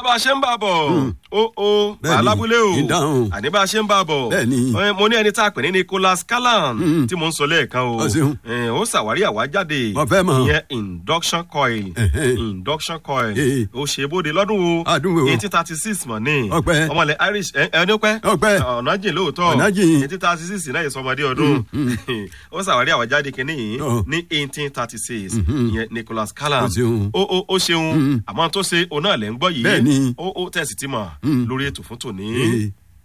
bá a ṣe ń bá a bọ̀ ó ó Bẹ́ẹ̀ni, alábúlé o ìdáhùn. àní bá a ṣe ń bá a bọ̀ Bẹ́ẹ̀ni. Eh, mo ní ẹni tá a pè ní Nicholas Callan tí mo ń sọ lẹ́ẹ̀kan o Ó ṣeun. Eh, ó ṣàwárí àwájáde Mo fẹ́ mọ̀. ìyẹn induction coil Ẹ̀hẹ́. induction coil Eh. ó ṣe bóde lọ́dún o Adùn wo? eighteen thirty six mọ̀ ní Ọpẹ́. ọmọlẹ̀ Irish ẹ ẹ ní pẹ́ Ọpẹ́. ọ̀nà jìn lóòótọ́ Ọ̀nà jìn. eighteen thirty six náà ìsọmọdé ọdún ó ṣàwárí àwájáde kìíní yìí Ọ̀. ní eighteen thirty six ìyẹn Nicholas Callan Ó ṣeun. ó ó ó ṣeun àmọ́ tó ṣe òun náà lẹ́ ń gbọ́ yìí Bẹ́ẹ̀ni. ó ó tẹ̀sí tí mọ̀ lórí ètò fún tòní. Eh.